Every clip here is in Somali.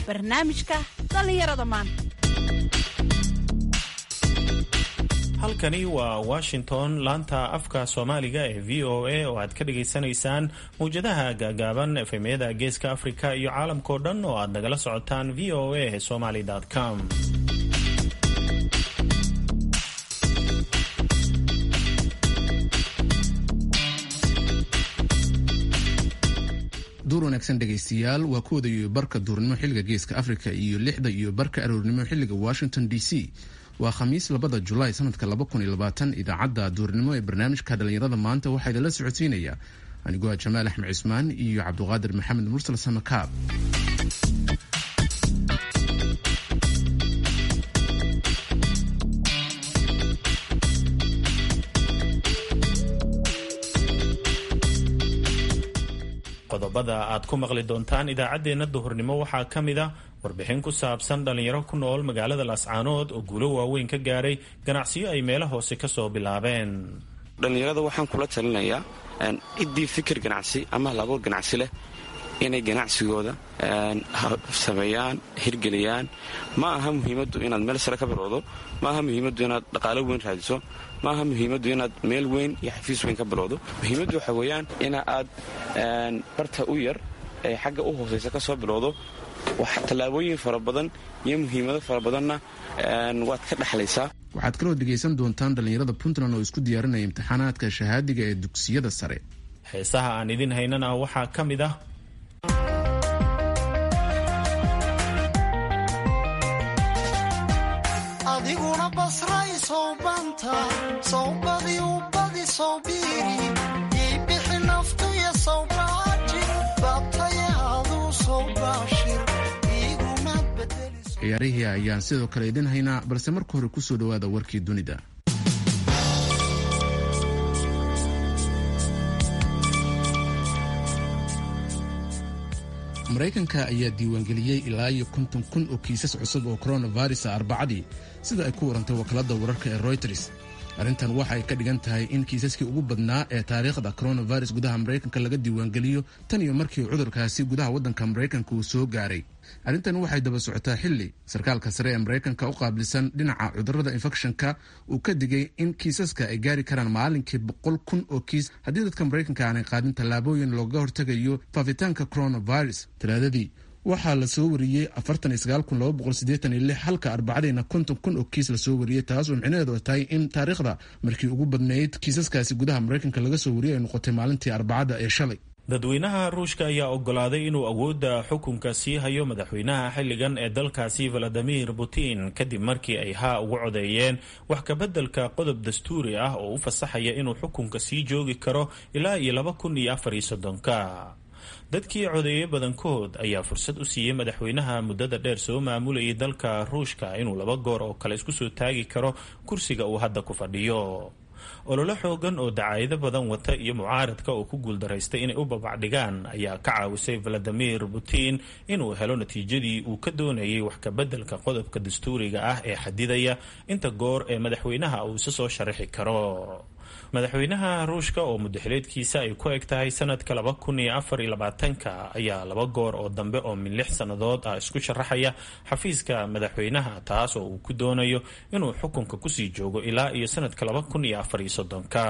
barnaamijka dhallinyarada maanta halkani waa washington laanta afka soomaaliga ee v o a oo aad ka dhagaysanaysaan mawjadaha gaagaaban efemyada geeska afrika iyo caalamkao dhan oo aad nagala socotaan v o a somaly com duur wanaagsan dhegaystayaal waa kooda iyo barka duurnimo xilliga geeska afrika iyo lixda iyo barka aroornimo xilliga washington d c waa khamiis labada julaay sanadka idaacadda duurnimo ee barnaamijka dhallinyarada maanta waxaa idinla socodsiinaya anigoo jamaal axmed cismaan iyo cabduqaadir maxamed mursal samakaab qodobada aad ku maqli doontaan idaacaddeenna duhurnimo waxaa ka mid a warbixin ku saabsan dhallinyaro ku nool magaalada laascaanood oo guulo waaweyn ka gaaray ganacsiyo ay meelo hoose ka soo bilaabeen dhallinyarada waxaan kula talinayaa ciddii fikir ganacsi ama halabuur ganacsi leh inay ganacsigooda sameeyaan hirgeliyaan ma aha muhiimaddu inaad meel sare ka bilowdo ma aha muhiimaddu inaad dhaqaalo weyn raadiso ma aha muhiimaddu inaad meel weyn iyo xafiis weyn ka bilowdo muhiimaddu waxa weeyaan ina aad barta u yar ee xagga u hoosaysa ka soo bilowdo tallaabooyin fara badan iyo muhiimado fara badanna waad ka dhexlaysaa waxaad kaloo dhegaysan doontaan dhallinyarada puntland oo isku diyaarinaya imtixaanaadka shahaadiga ee dugsiyada sare heesaha aan idin haynana waxaa ka mid ah adiguna basray sowbanta sawbadi ubadi sawbiiri iibixi naftuya sawbaaji baabtayaaduu sawbaashir iigumad ciyaarihii ayaan sidoo kale idin haynaa balse marka hore kusoo dhowaada warkii dunida maraykanka ayaa diiwaangeliyey ilaa iyo konton kun oo kiisas cusub oo coronavirus a arbacadii sida ay ku warantay wakaaladda wararka ee royters arrintan waxa ay ka dhigan tahay in kiisaskii ugu badnaa ee taariikhda coronavirus gudaha maraykanka laga diiwaangeliyo tan iyo markii cudurkaasi gudaha waddanka maraykanka uu soo gaaray arrintan waxay daba socotaa xilli sarkaalka sare ee maraykanka u qaabilsan dhinaca cudurrada infekshanka uu ka digay in kiisaska ay gaari karaan maalinkii boqol kun oo kiis haddii dadka maraykanka aanay qaadin tallaabooyin looga hortegayo faafitaanka coronavirus talaadadii waxaa lasoo wariyey halka arbacadiina konton kun oo kiis lasoo wariyey taas oo micnaheedu ay tahay in taariikhda markii ugu badnayd kiisaskaasi gudaha maraykanka laga soo wariyay ay noqotay maalintii arbacada ee shalay dadweynaha ruushka ayaa ogolaaday inuu awoodda xukunka sii hayo madaxweynaha xilligan ee dalkaasi valadimir putin kadib markii ay haa ugu codeeyeen wax kabeddelka qodob dastuuri ah oo u fasaxaya inuu xukunka sii joogi karo ilaa iyo laba kun iyo afar iyo soddonka dadkii codeeye badankood ayaa fursad u siiyey madaxweynaha muddada dheer soo maamulayay dalka ruushka inuu laba goor oo kale isku soo taagi karo kursiga uu hadda ku fadhiyo ololo xoogan oo dacaayado badan wata iyo mucaaradka oo ku guuldaraystay inay u babacdhigaan ayaa ka caawisay valadimir putin inuu helo natiijadii uu ka doonayay wax kabeddelka qodobka dastuuriga ah ee xadidaya inta goor ee madaxweynaha uu isa soo sharaxi karo madaxweynaha ruushka oo mudaxileedkiisa ay ku eg tahay sanadka laba kun iyo afar iyo labaatanka ayaa laba goor oo dambe oo min lix sannadood ah isku sharaxaya xafiiska madaxweynaha taas oo uu ku doonayo inuu xukunka kusii joogo ilaa iyo sanadka laba kun iyo afar iyo soddonka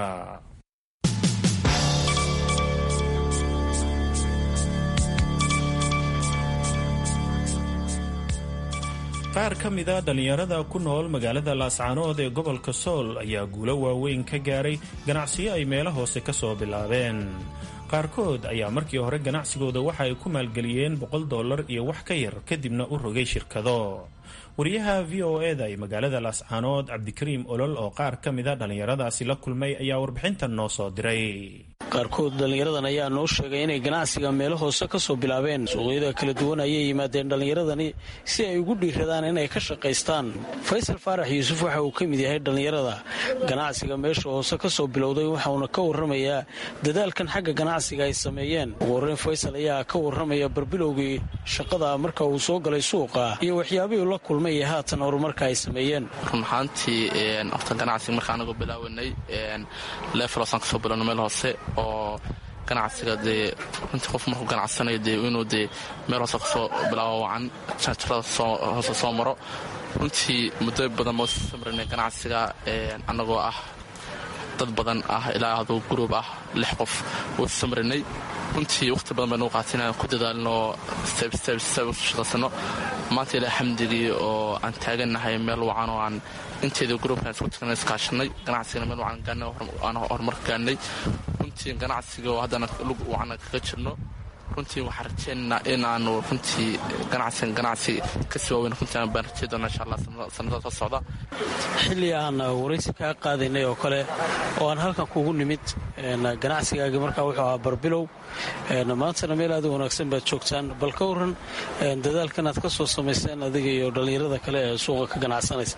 qaar ka mida dhallinyarada ku nool magaalada laascaanood ee gobolka sool ayaa guulo waaweyn ka gaaray ganacsiyo ay meelo hoose ka soo bilaabeen qaarkood ayaa markii hore ganacsigooda waxa ay ku maalgeliyeen boqol dollar iyo wax ka yar kadibna u rogay shirkado wariyaha v o eda ee magaalada laascaanood cabdikariim olol oo qaar ka mida dhallinyaradaasi la kulmay ayaa warbixintan noo soo diray qaarkood dhallinyaradan ayaa noo sheegay inay ganacsiga meelo hoose ka soo bilaabeen suuqyada kala duwan ayay yimaadeen dhallinyaradani si ay ugu dhiiradaan inay ka shaqaystaan faysal faarax yuusuf waxa uu ka mid yahay dhallinyarada ganacsiga meesha hoose ka soo bilowday waxauna ka warramayaa dadaalkan xagga ganacsiga ay sameeyeen ugu horreyn faysal ayaa ka warramaya barbilowgii shaqada marka uu soo galay suuqa iyo waxyaabihii la kulmay ee haatan horumarka ay sameeyeen run ahaantii horta ganacsiga marka anagoo bilaawanay lefelosaan kasoo bilowno meel hoose oo ganacsiga dee runtii qof markuu ganacsanayo dee inuu dee meel hoose kasoo bilaabo wacan janjarada hoose soo maro runtii muddo badan ma samrinay ganacsiga annagoo ah dad badan ah ilaa aduu gruub ah lix qof wuu samrinay runtii wakhti badan baynu qaatin inaan ku dadaalno shaqaysano maanta ilaa xamdigii oo aan taagannahay meel wacan oo aan inteeda gruubkan isku tagna iskaashanay ganacsigana meel wacan gaanay aan horumar gaanay runtii ganacsiga oo haddana lug wacan kaga jirno runtii waxaan rajeynaynaa in aanu runtii ganacsigan ganacsi kasii waaweyn runtii aan baan rajey doona insha allah sanadada soo socda xilli aan waraysi kaa qaadaynay oo kale oo aan halkan kugu nimid ganacsigaagi markaa wuxuu ahaa barbilow maantana meel aad u wanaagsan baad joogtaan bal ka waran dadaalkan aad ka soo samayseen adiga iyo dhallinyarada kale ee suuqa ka ganacsanaysa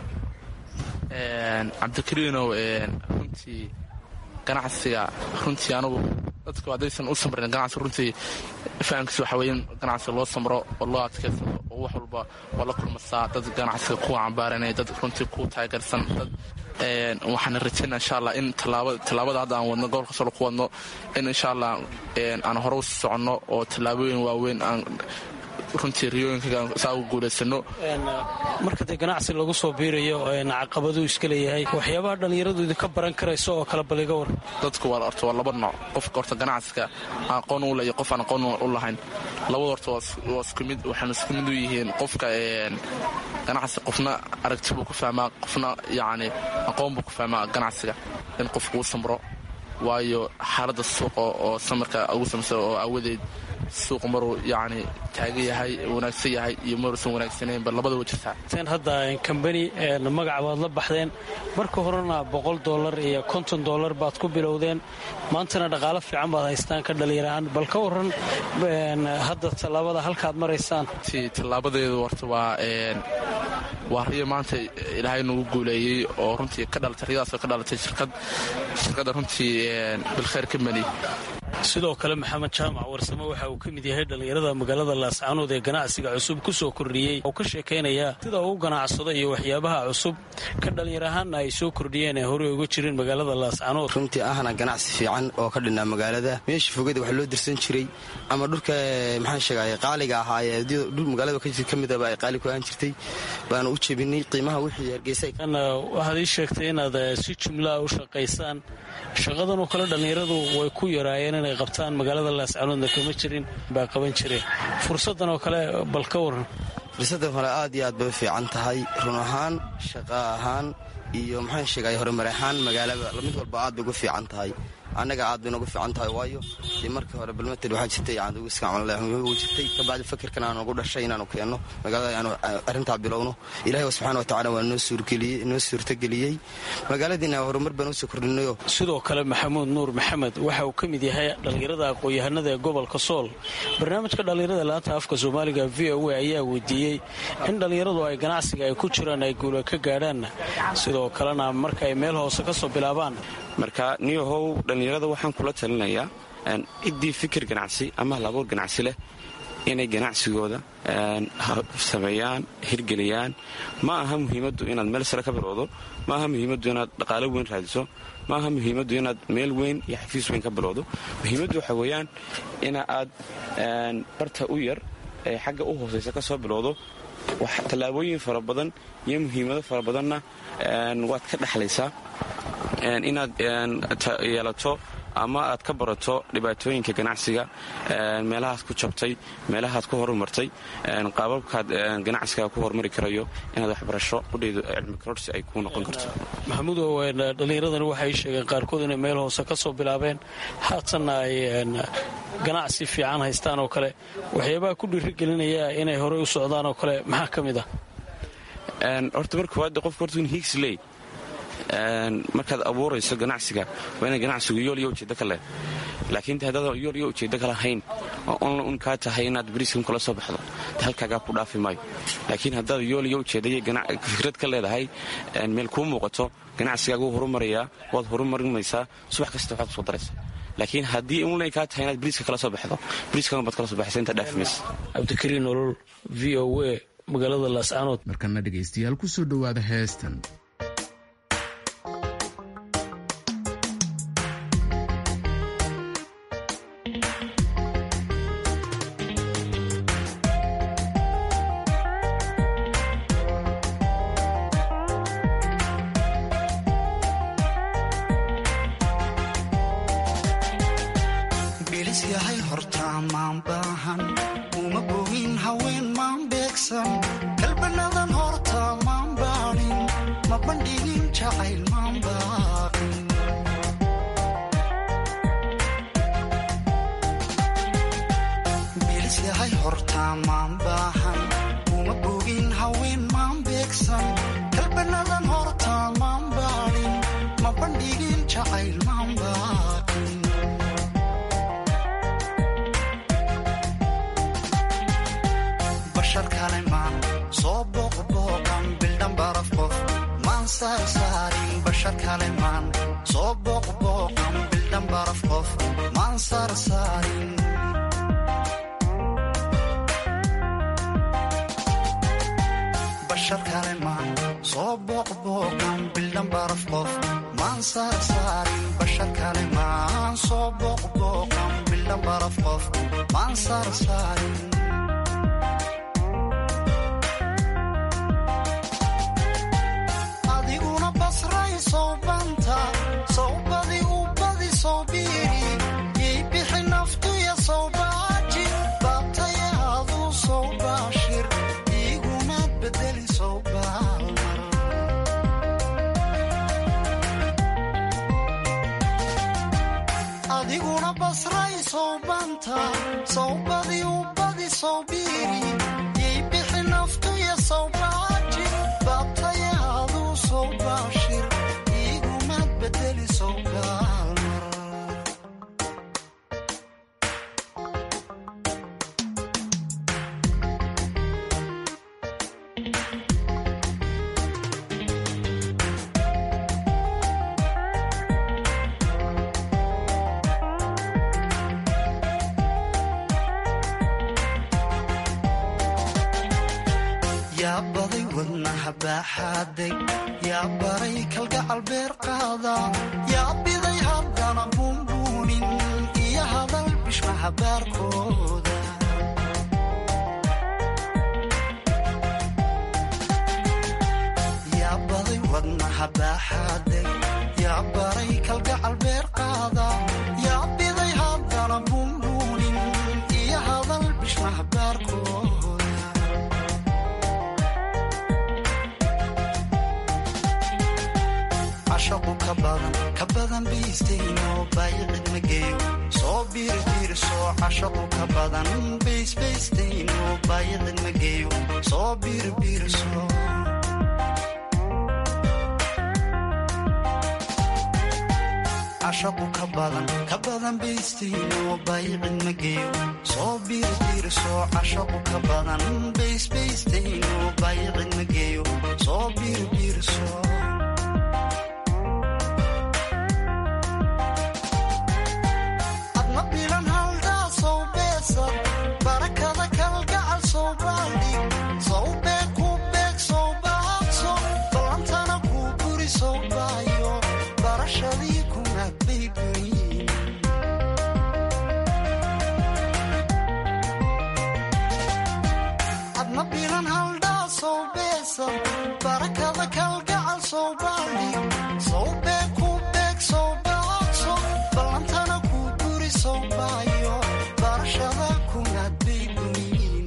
cabdikariinow runtii ganacsiga runtii anugu dadku haddaysan u samrin ganacsi runtii fahamkiisa waxa weeye in ganacsiga loo samro oo loo adkaysado oo wax walba waa la kulmasaa dad ganacsiga kuwa cambaaranaya dad runtii ku taageersan dad waxaana rajaynaa insha allah in tallaabada hadda aan wadno gobolka solo ku wadno in insha allah aan hore u soconno oo tallaabooyin waaweyn aan runtii riyooyinka saa ugu guulaysano marka dee ganacsi lagu soo biirayo caqabaduu iska leeyahay waxyaabaha dhallinyaradu idinka baran karayso oo kale baliga war dadku waa horta waa laba nooc qofka horta ganacsiga aan aqoon u leeyo qof aan aqoon u lahayn labada horta waa isku mid waxaana isku mid u yihiin qofka ganacsi qofna aragti buu ku fahmaa qofna yacni aqoon buu ku fahmaa ganacsiga in qofku uu samro waayo xaaladda suuqa oo samarka ugu samsa oo awadeed suuq maruu yacni taagan yahay wanaagsan yahay iyo maruusan wanaagsanaynba labada wa jirtaa ten hadda kambani magac baad la baxdeen marka horena boqol dollar iyo konton dollar baad ku bilowdeen maantana dhaqaalo fiican baad haystaan ka dhalinyarahaan bal ka waran hadda tallaabada halkaad maraysaan ti tallaabadeedu horta waa waa riyo maanta ilaahay nagu guuleeyey oo runtii ka dhalatay riyadaasoo ka dhalatay shirkad shirkadda runtii bilkhayr kambani sidoo kale maxamed jaamac warsamo waxa uu ka mid yahay dhallinyarada magaalada laascaanood ee ganacsiga cusub ku soo kordhiyey oo ka sheekaynaya sida uu ganacsado iyo waxyaabaha cusub ka dhallinyar ahaanna ay soo kordhiyeen ee horey uga jirin magaalada laascaanood runtii ahna ganacsi fiican oo ka dhinaa magaalada meesha fogada wax loo dirsan jiray ama dhulka maxaan sheegay qaaliga ahaa ee dhul magaalada ka midaba ay qaali ku ahaan jirtay baanu u jebinay qiimaha wixii hargeysa waxaad ii sheegtay inaad si jumlaa u shaqaysaan shaqadan oo kale dhallinyaradu way ku yaraayeen inay qabtaan magaalada laascaanoodna kama jirin baa qaban jireen fursaddan oo kale bal ka waran fursaddan kale aad iyo aad bay u fiican tahay run ahaan shaqa ahaan iyo maxaan sheegay horumar ahaan magaalada mid walba aad bay ugu fiican tahay annaga aad bay noogu fiican tahay waayo dee markii hore balmatel waxaa jirtay iskagu jirtay kabacdi fakirkan aanu ugu dhashay inaanu keenno magaalada aanu arrintaa bilowno ilahi subxana wa tacala waa noo suurtageliyey magaaladiina horumar baan usoo kordhinayo sidoo kale maxamuud nuur maxamed waxa uu ka mid yahay dhallinyarada aqoon-yahanada ee gobolka sool barnaamijka dhallinyarada laanta afka soomaaliga v o a ayaa weydiiyey in dhallinyaradu ay ganacsiga ay ku jiraan ay guula ka gaadhaan sidoo kalena marka ay meel hoose ka soo bilaabaan marka niyahow dhallinyarada waxaan kula talinayaa ciddii fikir ganacsi ama halabuur ganacsi leh inay ganacsigooda sameeyaan hirgeliyaan ma aha muhiimaddu inaad meel sare ka bilowdo ma aha muhiimaddu inaad dhaqaalo weyn raadiso ma aha muhiimaddu inaad meel weyn iyo xafiis weyn ka bilowdo muhiimaddu waxa weeyaan ina aad barta u yar ee xagga u hoosaysa ka soo bilowdo tallaabooyin fara badan iyo muhiimado fara badanna waad ka dhexlaysaa inaad yeelato ama aad ka barato dhibaatooyinka ganacsiga meelahaad ku jabtay meelahaad ku horumartay qaababkaad ganacsiga ku horumari karayo inaad waxbarasho udhaydo cilmi kororsi ay kuu noqon karto maxamuudow dhallinyaradani waxay sheegeen qaarkood inay meel hoose ka soo bilaabeen haatanna ay ganacsi fiican haystaan oo kale waxyaabaha ku dhiirigelinaya inay horey u socdaan oo kale maxaa ka mid ah horta marka koowaad qofka horta in hiigsley markaad abuurayso ganacsiga waa ina ganacsigu yool iyo ujeeddo ka leh laakiin de haddaad yool iyo ujeeddo ka lahayn oo onla un kaa tahay inaad bariiskan kula soo baxdo de halkaagaa ku dhaafi maayo laakiin haddaad yool iyo ujeeddaiyo fikrad ka leedahay meel kuu muuqato ganacsigaagu horumarayaa waad horumarinaysaa subax kasta waxaad kusoo daraysa laakiin haddii unlay kaa tahay inaad bariiska kala soo baxdo bariiskagan baad kala soo baxaysa intaa dhaafi maysa cabdikariin nolol v o a magaalada laascaanood markana dhegaystayaal ku soo dhowaada heestan bandhigin jacayl maan baaqin bilis yahay hortaa maan baahan uma bogin haween maan beegsan kalbanadan hortaa maan baadhin ma bandhigin jacayl maan baaqin bashar kale maan soo booqbooqan bildhan baraf qof maan saarsaarin bashar kale maan soo booqbooqan bildhan baraf qof maan saarsaarin bashar kale maan soo booqbooqan bildhan baraf qof maan saarsaarin bashar kale maan soo booqbooqan bildhan baraf qof maan saarsaarin adiguna basray sowbanta sowbadi u badi sowbiiri yay bixi naftuya sowbaaji baabtaya aduu sowbaashir iguna bedeli sowbaalmar adiguna basray sowbanta sowbadi u badi sowbiiri yay bixi naftuya sowbaaji baabtaya aduu sowbaashir iguma bedeli sowbaalmar yaa baday wadnaha baaxaaday yaa baray kalgacal beer qaada yaa biday haddana buunbuunin iyo hadal bishmaha baarkooda yaa baday wadnaha baaxaaday yaa baray kalgacal beer qaada yaa biday haddana buunbuunin iyo hadal bishmaha baarkooda cashaqu ka badan ka badan biistayno baayicid ma geeyo soo biirbiirso cashaqu ka badan baysbaystayno baayicid ma geeyo soo biirbiirso cashaqu ka badan ka badan baystayno baayicid ma geeyo soo biirbiirso cashaqu ka badan baysbaystayno baayicid ma geeyo soo biirbiirso adna bilan haldaa sow beesad barakada kalgacal sow baaldhig sow beeg ku beeg sow baabso ballantana kuu guri sow baayo barashadii kunaad bay guriyin adna bilan haldhaa sow beesad barakada kalgacal sow baaldhig sow beeg ku beeg sow baabso ballantana kuu guri sow baayo barashada kunaad bay guriyin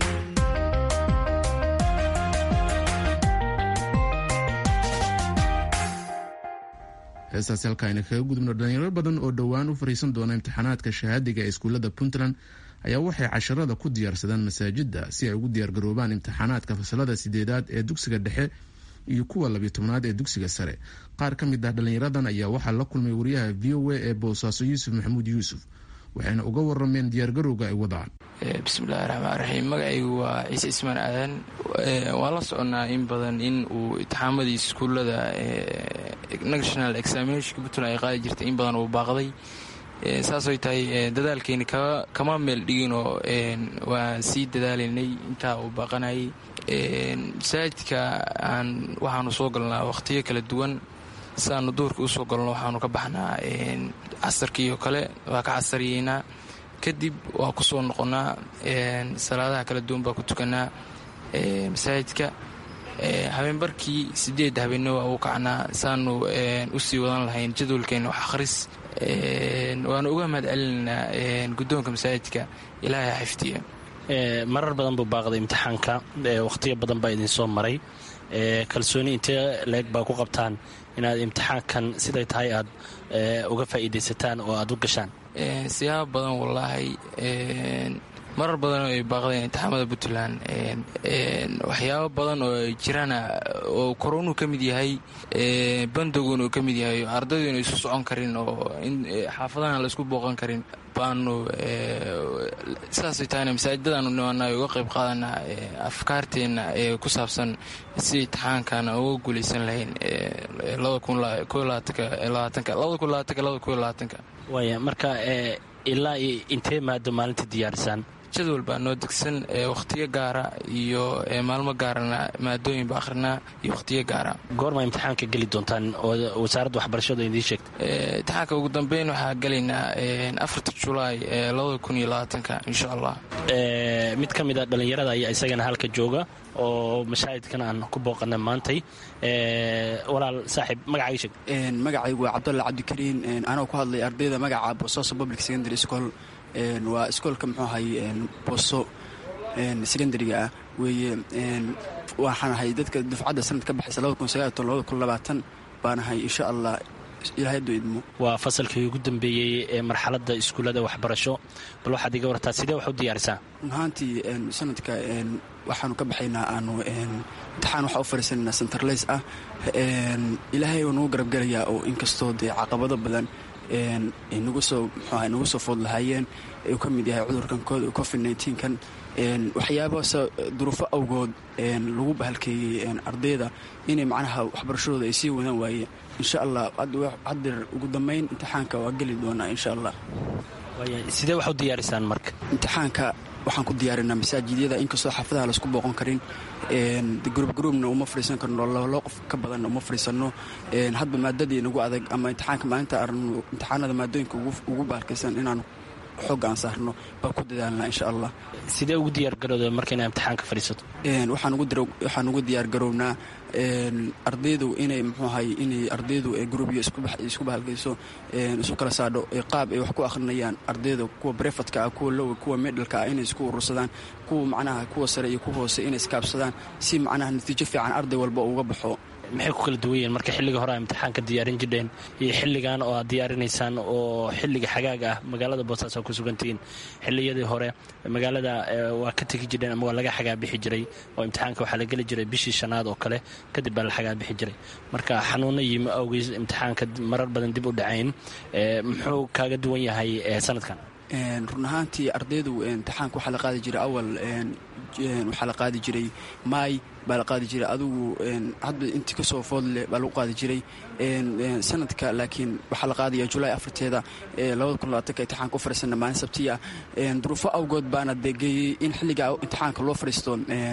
heestaasi halka ayna kaga gudubno dhalinyaro badan oo dhowaan u fariisan doona imtixaanaadka shahaadiga ee iskuullada puntland ayaa waxay casharada ku diyaarsadaan masaajida si ay ugu diyaargaroobaan imtixaanaadka fasalada sideedaad ee dugsiga dhexe iyo kuwa labiyo tobnaad ee dugsiga sare qaar ka mid ah dhalinyaradan ayaa waxaa la kulmay wariyaha v o a ee boosaaso yuusuf maxamuud yuusuf waxayna uga warameen diyaargarowga ay wadaan bismillahi raxmaan raxiim magacaygu waa ciise ismaan aadan waan la soconnaa in badan in uu itixaamadii iskuullada national examinationka puntland ay qaadi jirtay in badan uu baaqday saasay tahay dadaalkeeni kama meel dhiginoo waan sii dadaalaynay intaa uu baaqanayay masaajidka aan waxaanu soo galnaa wakhtiyo kala duwan siaanu duurka u soo galno waxaanu ka baxnaa casarkiioo kale waa ka casariyeynaa kadib waa ku soo noqonnaa salaadaha kala duwan baa ku tukanaa masaajidka habeenbarkii sideed habeenno waa u kacnaa saanu usii wadan lahayn jadwalkeena wax akhris waanu uga mahad celinaynaa guddoonka masaajidka ilaahay xifdiya marar badan buu baaqday imtixaanka wakhtiyo badan baa idinsoo maray kalsooni intee leeg baa ku qabtaan inaad imtixaankan siday tahay aad uga faa'iidaysataan oo aad u gashaan siyaabo badan wallaahi marar badan oo ay baaqdeen imtixaamada puntland waxyaabo badan oo ay jiraana oo koronu ka mid yahay bandoguna uu ka mid yahay ardaydu ina isu socon karin oo xaafadahana laisku booqan karin baanu saasay tahayna masaajidadaanu nimanaa uga qayb qaadanaa afkaarteenna ee ku saabsan si imtixaankan uga guulaysan lahayn waaya marka ilaa intee maado maalinta diyaarisaan jadwal baa noo degsan wakhtiyo gaara iyo maalmo gaarana maadooyin ba akhrinaa iyo wakhtiyo gaara goorma imtixaanka geli doontaan oo wasaaradda waxbarashadu idiin sheegtay imtixaanka ugu dambeyn waxaa gelaynaa afarta julaay labada kun iyo labaatanka insha allah mid ka mid a dhallinyarada ayaa isagana halka jooga oo mashaahidkan aan ku booqana maantay walaal saaxiib magacaaga sheeg magacaygu waa cabdulla cabdikariin anoo ku hadlay ardayda magaca boosaaso public secondary school waa iskoolka muxuu ahay booso secondariga ah weeye waxaan ahay dadka dufcadda sanad ka baxaysa baan ahay insha allah ilaahayaddu idmo waa fasalkii ugu dambeeyey ee marxaladda iskuullada waxbarasho bal waxaad iga wartaa sidee wax u diyaarisaa run ahaantii sanadka waxaanu ka baxaynaa aanu imtixaan waxa u fariisananaa centerlays ah ilaahay oo nagu garabgelayaa oo inkastoo dee caqabado badan nagu soo mxuaha nagu soo food lahaayeen uu ka mid yahay cudurkan covid nneteen-kan waxyaabahaase duruufo awgood lagu bahalkeeyey ardayda inay macnaha waxbarashadooda ay sii wadaan waayeen insha allah haddeer ugu dambayn imtixaanka waa geli doonaa insha allah sidee wax u diyaarisaan marka imtixaanka waxaan ku diyaarinaa masaajidyada inkastoo xaafadaha laisku booqan karin gruubgruubna uma fadhiisan karno loo qof ka badanna uma fadhiisanno hadba maadadii nagu adag ama imtixaanka maalinta aragno imtixaanada maadooyinka ugu baalkaysan inaanu xooga aan saarno baa ku dadaalnaa insha allah sidee ugu diyaargarowda marka inaa imtixaanka fadhiisato waxaan ugu diyaargarownaa ardaydu inay mxuu ahay inay ardaydu gruubyo isku bahalkayso isu kala saadho qaab ay wax ku akhrinayaan ardayda kuwa brefadka ah kuwa lowa kuwa medhalka ah inay isku urursadaan kuwa macnaha kuwa sare iyo kuwa hoose inay iskaabsadaan si macnaha natiijo fiican arday walba uga baxo maxay ku kala duwan yihiin marka xilliga hore a imtixaanka diyaarin jidheen iyo xilligan oo aad diyaarinaysaan oo xilliga xagaaga ah magaalada boosaaso ku sugantihiin xilliyadii hore magaalada waa ka tegi jirheen ama waa laga xagaa bixi jiray oo imtixaanka waxaa la geli jiray bishii shanaad oo kale kadib baa la xagaa bixi jiray marka xanuuno yimi awgeys imtixaanka marar badan dib u dhacayn muxuu kaaga duwan yahay sanadkan run ahaantii ardaydu imtixaanka waxaa la qaadi jiray awal waxaa la qaadi jiray maay baa la qaadi jiray adugu hadba intii kasoo foodle baa lagu qaadi jiray sanadka laakiin waxaa la qaadaya julaay afarteeda imtixaanka u fariisana maalin sabtiya duruufo awgood baana degeeyey in xilliga imtixaanka loo fariisto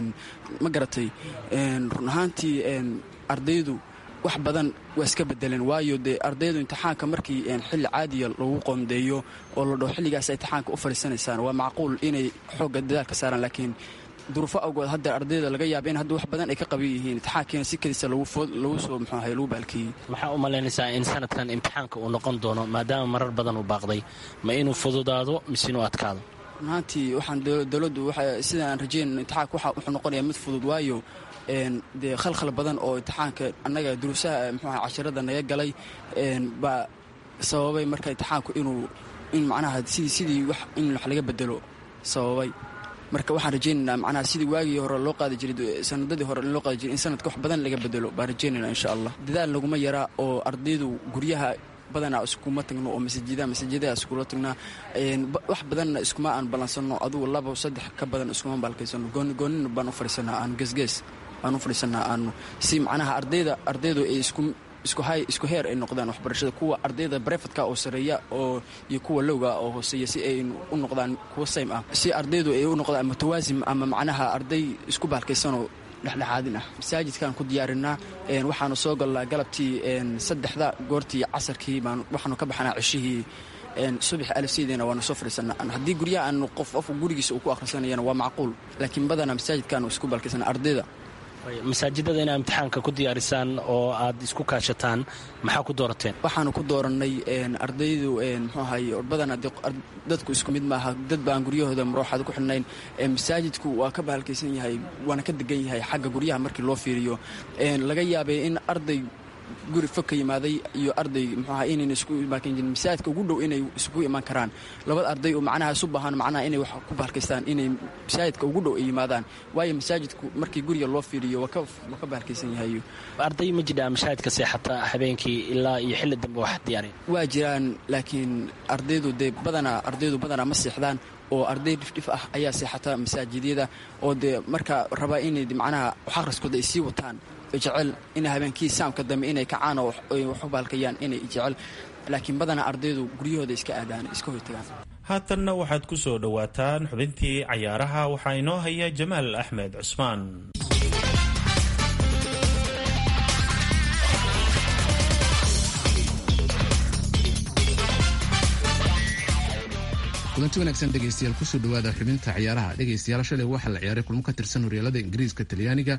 ma garatay run ahaantii ardaydu wax badan waa iska bedeleen waayo dee ardaydu imtixaanka markii xilli caadiya lagu qoondeeyo oo la dhaho xilligaas imtixaanka u fariisanaysaan waa macquul inay xoogga dadaalka saaraan laakiin duruufo awgood hadda ardayda laga yaaba in hadda wax badan ay ka qaban yihiin imtixaankiina si keliisa lagu soo mxuahay lagu baalkeeyey maxaa u malaynaysaa in sanadkan imtixaanka uu noqon doono maadaama marar badan uu baaqday ma inuu fududaado mise inuu adkaado runahaantii waxaan dowladdu sida aan rajeynayno imtixaanka wuxuu noqonayaa mid fudud waayo dee khalkhal badan oo imtixaanka annaga duruusaha mxuaha casharada naga galay baa sababay marka imtixaanku inuu in macnaha sidii sidii wax in wax laga bedelo sababay marka waxaan rajaynaynaa macnaha sidii waagii hore loo qaadi jiray sanadadii hore loo qaadi jiray in sanadka wax badan laga bedelo baan rajaynayna insha allah dadaal laguma yaraa oo ardaydu guryaha badanaa iskuma tagno oo masajida masajidada iskula tagnaa wax badanna iskuma aan ballansano adugu laba saddex ka badan iskuma baalkaysano goonina baan u fadhiisanaa aanu geesgees baan u fadhiisanaa aanu si macnaha ardayda ardaydu ay isku isku heer ay noqdaan waxbarashada kuwa ardayda brefadka oo sareeya oo iyo kuwa lowga oo hooseeya si ay u noqdaan kuwa saym ah si ardaydu ay u noqdaan mutawaasim ama macnaha arday isku baalkaysanoo dhexdhexaadin ah masaajidkaan ku diyaarinaa waxaanu soo galnaa galabtii saddexda goortii casarkii baan waxaanu ka baxnaa ceshihii subax alifsidiina waanu soo fadhiisanaa haddii guryaha aanu qof qof gurigiisa uu ku akhrisanayana waa macquul laakiin badanaa masaajidkaanu isku baalkaysana ardayda masaajidada inaa imtixaanka ku diyaarisaan oo aad isku kaashataan maxaa ku doorateen waxaanu ku dooranay ardaydu muxuu ahay badan dadku isku mid maaha dad baan guryahooda marooxaad ku xidhnayn masaajidku waa ka bahalkaysan yahay waana ka degan yahay xagga guryaha markii loo fiiriyo laga yaabay in arday guri fog ka yimaaday iyo arday muxuu ahaa inayna isku imaakan jirin masaajidka ugu dhow inay isugu imaan karaan labada arday oo macnaha isu baahan macnaha inay wax ku bahalkaystaan inay masaajidka ugu dhow ay yimaadaan waayo masaajidku markii guriga loo fiiriyo waa ka bahalkaysan yahay arday ma jidhaa masaajidka seexata habeenkii ilaa iyo xilli dambe wax diyaareen waa jiraan laakiin ardaydu dee badanaa ardaydu badanaa ma seexdaan oo arday dhifdhif ah ayaa seexata masaajidyada oo dee marka rabaa inay macnaha wax akhriskooda ay sii wataan jecel in habeenkii saamka dambe inay kacaan oo wax u baalkayaan inay jecel laakiin badanaa ardaydu guryahooda iska aadaan iska hortagaan haatanna waxaad ku soo dhowaataan xubintii cayaaraha waxaa inoo haya jamaal axmed cusmaan kulanti wanaagsan dhegaystayaal kusoo dhawaada xubinta ciyaaraha dhegaystayaal shalay waxaa la ciyaaray kulmo ka tirsan horyaalada ingiriiska talyaaniga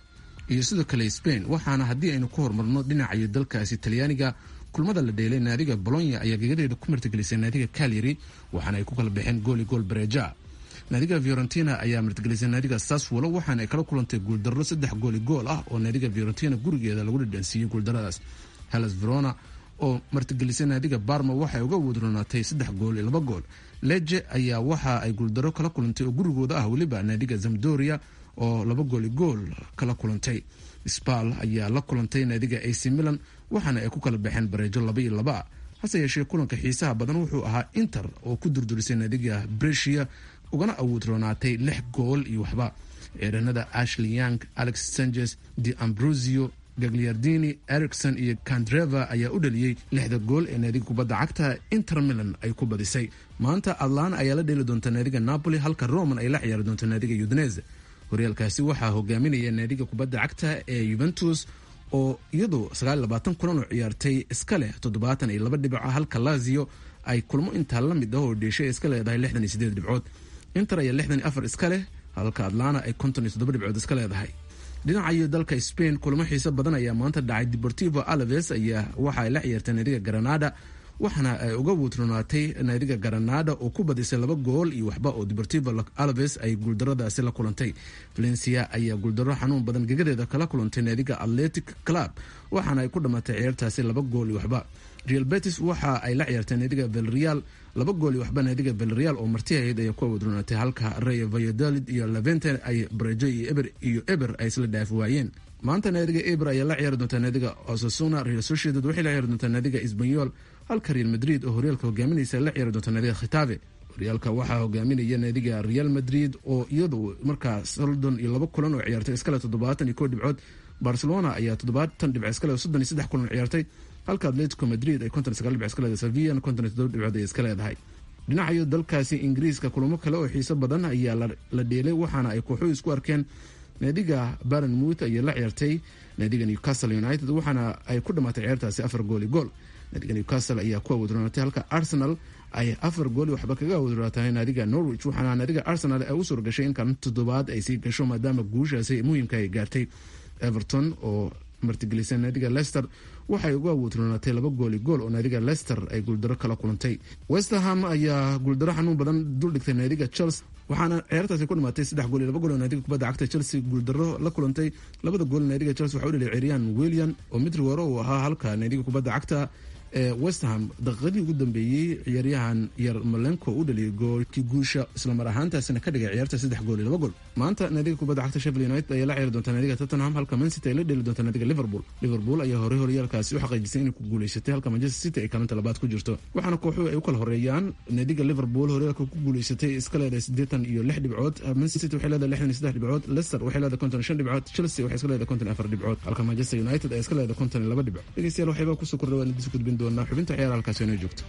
iyo sidoo kale spain waxaana haddii aynu ku horumarno dhinacayo dalkaasi talyaaniga kulmada la dheelay naadiga bolonya ayaa gegadeeda ku martigelisay naadiga calyary waxaana ay ku kala baxeen gooli gool bareja naadiga fiorentina ayaa martigelisay naadiga saswolo waxaana ay kala kulantay guuldarro saddex gooli gool ah oo naadiga fiorentina gurigeeda lagu dhadhansiiyey guuldaradaas hellas verona oo martigelisay naadiga barma waxay uga wadronaatay saddex gool iyo laba gool leje ayaa waxa ay guuldarro kala kulantay oo gurigooda ah weliba naadiga zamdoria oo laba gooli gool kala kulantay spal ayaa la kulantay naadiga ac milan waxaana ay ku kala baxeen bareejo laba iyo laba hase yeeshee kulanka xiisaha badan wuxuu ahaa inter oo ku durdurisay naadiga bresia ugana awood roonaatay lix gool iyo waxba ciidanada ashley young alex sanchez de ambrosio gagliardini ericson iyo kandreva ayaa u dhaliyey lixda gool ee naadiga kubadda cagta inter milan ay ku badisay maanta atlana ayaa la dheeli doonta naadiga napoli halka roman ay la ciyaari doonta naadiga udinese horyaalkaasi waxaa hogaaminaya naadiga kubadda cagta ee yuventus oo iyadu kulan oo ciyaartay iska leh toddobaatan iyo laba dhibca halka lazio ay kulmo intaa la mid ah oo dheeshay iska leedahay lixdan iyo sideed dhibcood inter ayaa lixdan iyo afar iska leh halka atlana ay konton iyo toddoba dhibcood iska leedahay dhinacayo dalka spain kulamo xiiso badan ayaa maanta dhacay deportivo alaves ayaa waxa ay la ciyaartay naadiga granada waxaana ay uga wuutronaatay naadiga granada oo ku badisay laba gool iyo waxba oo deportivo alaves ay guuldaradaasi la kulantay valencia ayaa guuldaro xanuun badan gegadeeda kala kulantay naadiga atletic club waxaana ay ku dhammaatay ciyaartaasi laba gool iyo waxba real betis waxa ay la ciyaartay naadiga velreal laba gool iyo waxba naadiga velreal oo marti ahayd ayaa ku awoodronaatay halka rey valladolid iyo levente ay brejo iyo eber iyo eber ay isla dhaafi waayeen maanta naadiga eber ayaa la ciyaari doontaa naadiga osasuna real sociedad waxay la ciyaari doontaa naadiga isbanyol halka real madrid oo horyaalka hogaaminaysa la ciyaari doonta naadiga khitabe horyaalka waxaa hogaaminaya naadiga real madrid oo iyadu markaa soldon iyo laba kulan oo ciyaartay iskale toddobaatan iyo koo dhibcood barcelona ayaa toddobaatan dhibc iskale soddon iyo saddex kulan ciyaartay halka atletico madrid ay konton sagaal dhibc iska leedahay sevilla konton iyo toddoba dhibcood ay iska leedahay dhinacayo dalkaasi ingiriiska kulamo kale oo xiiso badan ayaa la dheelay waxaana ay kooxuhu isku arkeen naadiga baranmouth ayaa la ciyaartay naadiga newcastle united waxaana ay ku dhamaatay ciyaartaasi afar gool iyo gool naadiga newcastle ayaa ku awoodronaatay halka arsenal ay afar gooli waxba kaga awoodronaatay naadiga norwich waxaana naadiga arsenal ay u suurgashay in kaalin toddobaad ay sii gasho maadaama guushaasi muhiimka ay gaartay everton oo martigelisay naadiga lester waxay uga awoodronaatay laba gooli gool oo naadiga lester ay guuldaro kala kulantay westerham ayaa guuldaro xanuun badan duldhigtay naadiga chelsea waxaana ciyaartaasi ku dhimaatay saddex gool iyo laba gool oo naadiga kubadda cagta chelsea guuldaro la kulantay labada gool naadiga chelsea waxa u dhaliyay ciryaan william oo mitri waro uu ahaa halka naadiga kubadda cagta ee westham daqiiqadii ugu dambeeyey ciyaaryahan yar malenko u dhaliyay goolkii guusha islamar ahaantaasina ka dhigay ciyaarta saddex gool iyo laba gool maanta naadiga kubadda cagta sheffield united ayaa la ciyaari doonta naadiga tottenham halka mancity ay la dheeli doonta naadiga liverpool liverpool ayaa horey horyaalkaasi u xaqiijisay inay ku guuleysatay halka manchester city ay kaalinta labaad ku jirto waxaana kooxuhu ay u kala horeeyaan naadiga liverpool horyaalka ku guuleysatay iska leedahay siddeetan iyo lix dhibcood manchester city waxay leedahay lixdan iyo saddex dhibcood leicester waxay leedahay konton iyo shan dhibcood chelsea waxay iska leedahay konton iyo afar dhibcood halka manchester united ay iska leedahay konton iyo laba dhibcood dhegeystayaal waxayba kusoo kordha waan idinsu gudbin doonaa xubinta ciyaara halkaasi inoo joogto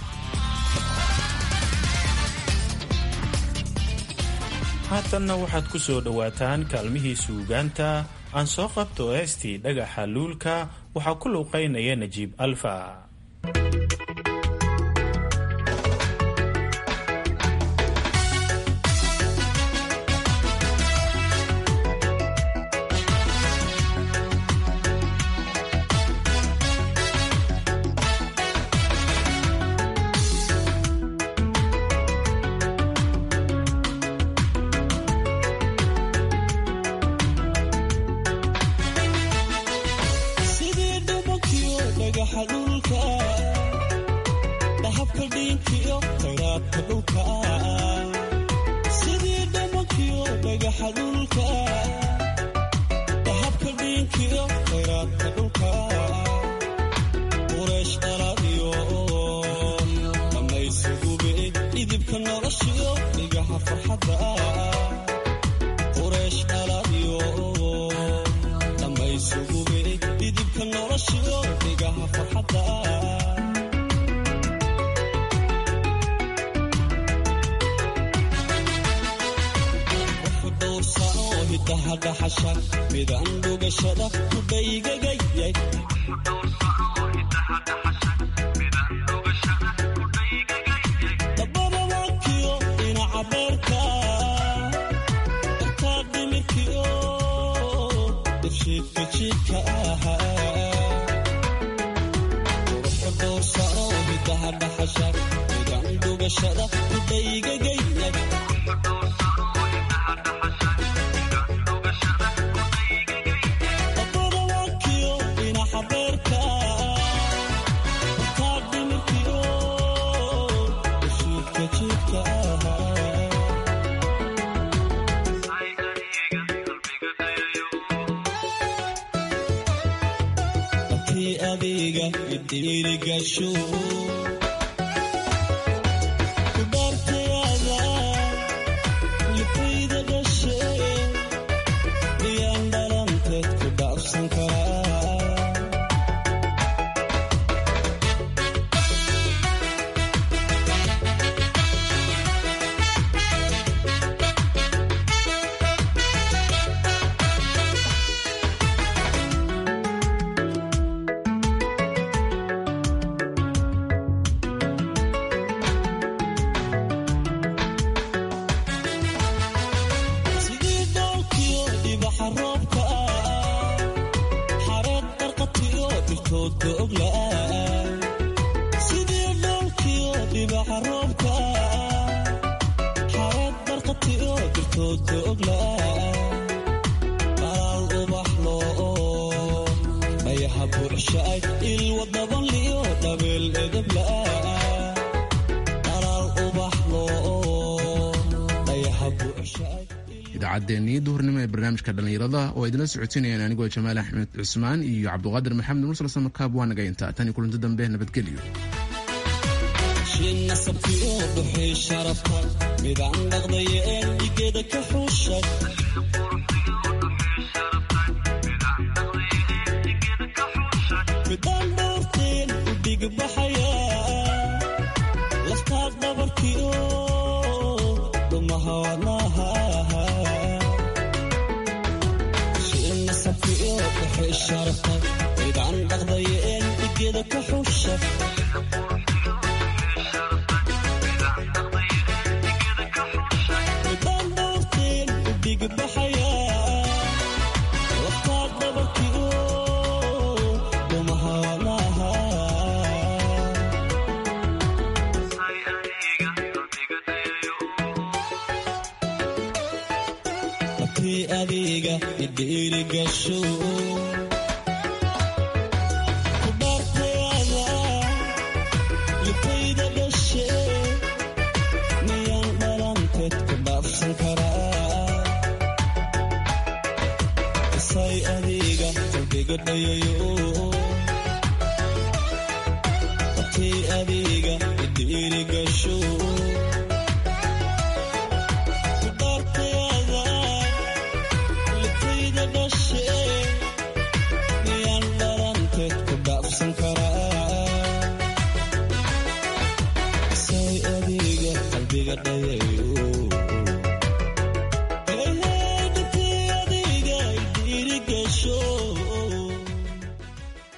haatanna waxaad ku soo dhowaataan kaalmihii suugaanta aan soo qabto heestii dhagaxa luulka waxaa ku luuqaynaya najiib alfa dhulka sidii dhamankiyo dhagaxa dhulka dahabka dhiinkiyo khayraadka dhulka qureesh dhalaadiyo dhammaysugube dhidibka noloshiyo dhigaha farxadda qureesh dhalaadiyo dhammaysugube dhidibka noloshiyo dhigaha farxadda hidahadhaxasha midaan dhugashada kudhaygagayay dabadabaakiyo dhinaca beerka darkaa dhimirkiyo dhibshiidka jiidka ahaa quruxda doorsano hidahadhaxasha midaan dhugashada kudhaygagayay dhiirigasho kudaartayaada lifayda dhashe miyaan dhalanteed ku dhaafsan karaa sidii doolkiyo dhibaxa roobka xareed darqatiyo dhirtoodka ogla'a sidii doolkiyo dhibaxa roobka xareed darqatiyo dhirtoodka ogla'a qalaal ubax loo dhayaha buuxshaay ilwadaban liyo dhabeel edabla'a qalaal ubax loo dhayaha buuxshaay idaacaddeenii duhurnimo ee barnaamijka dhallinyarada oo idinla socotinayaan anigoo jamaal axmed cusmaan iyo cabduqaadir maxamed mursal samakaab waa naga intaa tan iyo kulanti dambe nabadgelyo shin nasabkiyo dhuxii sharafta midaan dhaqdaya een dhigeeda ka xuushay midaan dhowrteen u dhigbaxaya laftaad dhabarkiyo dhumaha wadnaha shin nasabkiyo dhuxii sharafta midaan dhaqdaya een dhigeeda ka xuushay midaan dhowrteen u dhigbaxaya laftaad dhabarkiyo dhumaha wadnaha markii adiga idhiirigasho ku dhaartayaada lifayda dhashe miyaan dhalanteed ku dhaafsan karaa isay adiga qalbiga dhayayo markii adiga idhiirigasho ku dhaartayaada lifayda dhashe miyaan dhalanteed ku dhaafsan karaa say adiga qalbiga dhaya